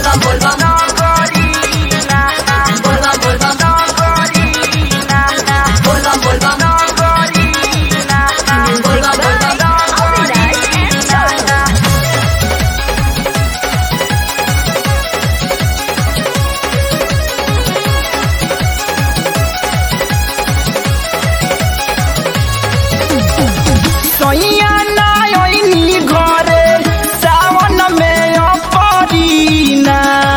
बोलबम बोलबम बोलबम बोलबम बोलबम बोलबम बोलबम बोलबम सैया नायनी घरे सावन में अपरीना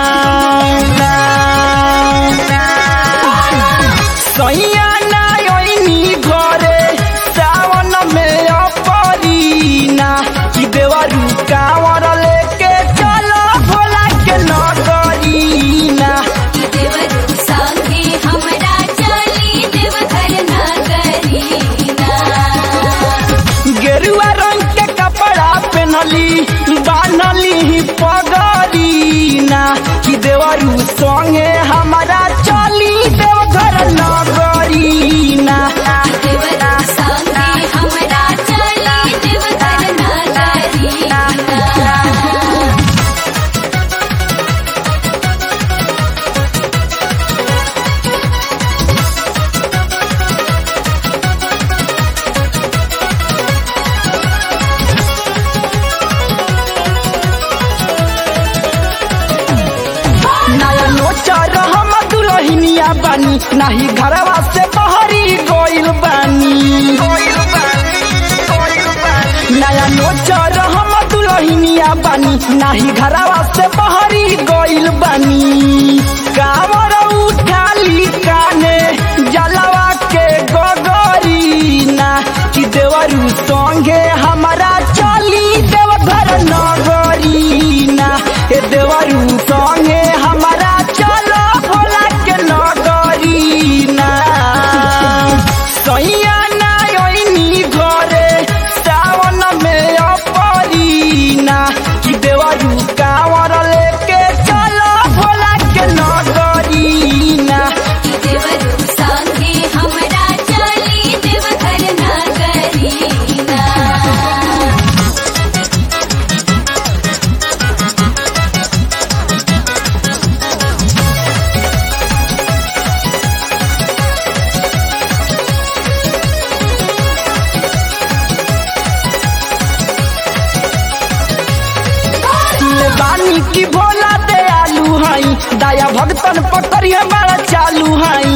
सैया नायनी घरे सावन में अपरीना कि देवरू कांवर लेके चलो भोला के नगरीना देवरू संगे हमरा चली देवघर नगरीना गेरुआ रंग के कपड़ा पहनली बानली पगरीना कि देवरू संगे हमारा चली देवघर नगरीना देवरू संगे हमरा चली देवघर नगरीना नया नोचर हम दुलहिनिया बानी नाही घरवा से बहरी गइल बानी नया नोचर हम दुलहिनिया बानी नाही घरवा से बहरी गइल बानी कावर उठाली काने जलवा के गगरीना कि देवरू संगे हमारा चली देवघर नगरीना ए देवरू संगे हमारा चलो भोला के नगरीना सैया नायनी घरे सावन में अपरीना कि देवरू कांवर लेके चलो भोला के नगरीना देवरू संगे हमरा चली देवघर नगरीना सुनले बानी की भोला दयालु हई दया भगतन पकड़िए बड़ा चालू हई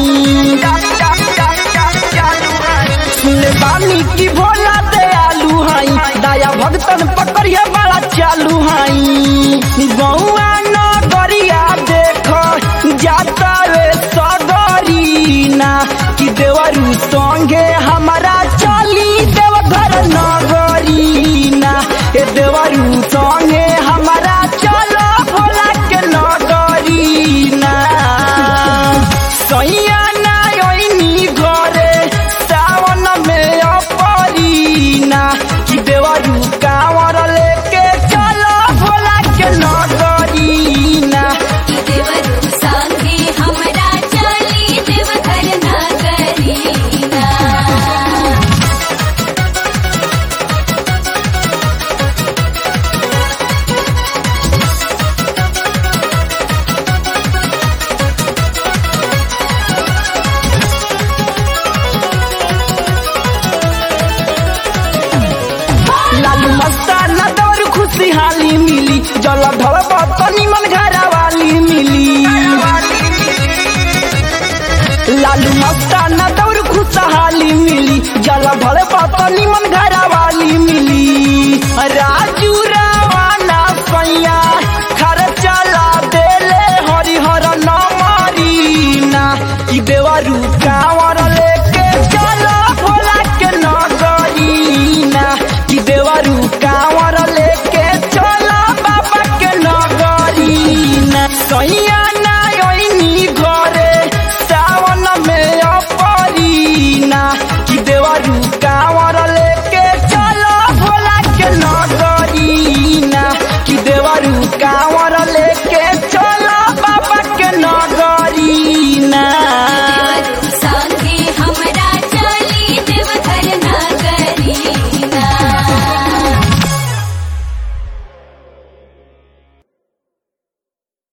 सुनले बानी की भोला दयालु हई दया भगतन पकड़िए बड़ा चालू हई गौआ नगरिया देख जाता रे सगरीना कि देवरू संगे हमारा चली देवघर नगरीना ए देवरू संगे हमारा चलो भोला के नगरीना सैया नायनी घरे सावन में अपरीना कि देवरू कांवर लेके चलो भोला के नगरीना देवरू संगे हमरा चली देवघर नगरीना लालू मस्ताना दौर खुशहाली मिली जल ढल बतनी मन घरा वाली मिली लालू मस्ताना दौर खुशहाली मिली जल ढल बतनी मन घरा वाली मिली राजू रावाना सैया खर्चा ला देले हरिहर नमरीना ई देवरू कांवर लेके चलो भोला के नगरीना कि देवरू कांवर लेके चलो बाबा के नगरीना सैया नायनी घरे सावन में अपरीना कि देवरू कांवर लेके चलो भोला के नगरीना कि देवरू कांवर